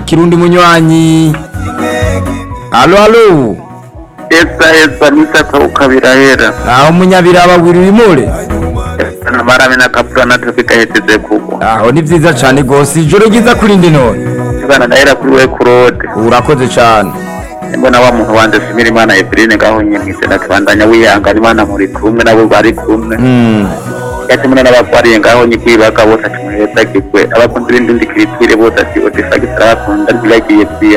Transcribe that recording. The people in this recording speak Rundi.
twakira undi munywanyi alo alo esa esa nisaka ukabirahera aho munyabiraba wiri wimure na marame na kapura na topi gahetse kugwa aho ni vyiza cane gose ijoro ryiza kuri ndi none bana ndahera kuri we kurode urakoze cane mbona wa muntu wanje simira imana Eveline ngaho nyene na tubandanya wihangana imana muri kumwe nabo bari kumwe Mm. yati muna n'abagwariye ngaho nyikwibaga bose ati muheza kigwe abakunzi b'indindi kiritwire bose ati odifagisi arabakunda ntibagiye pia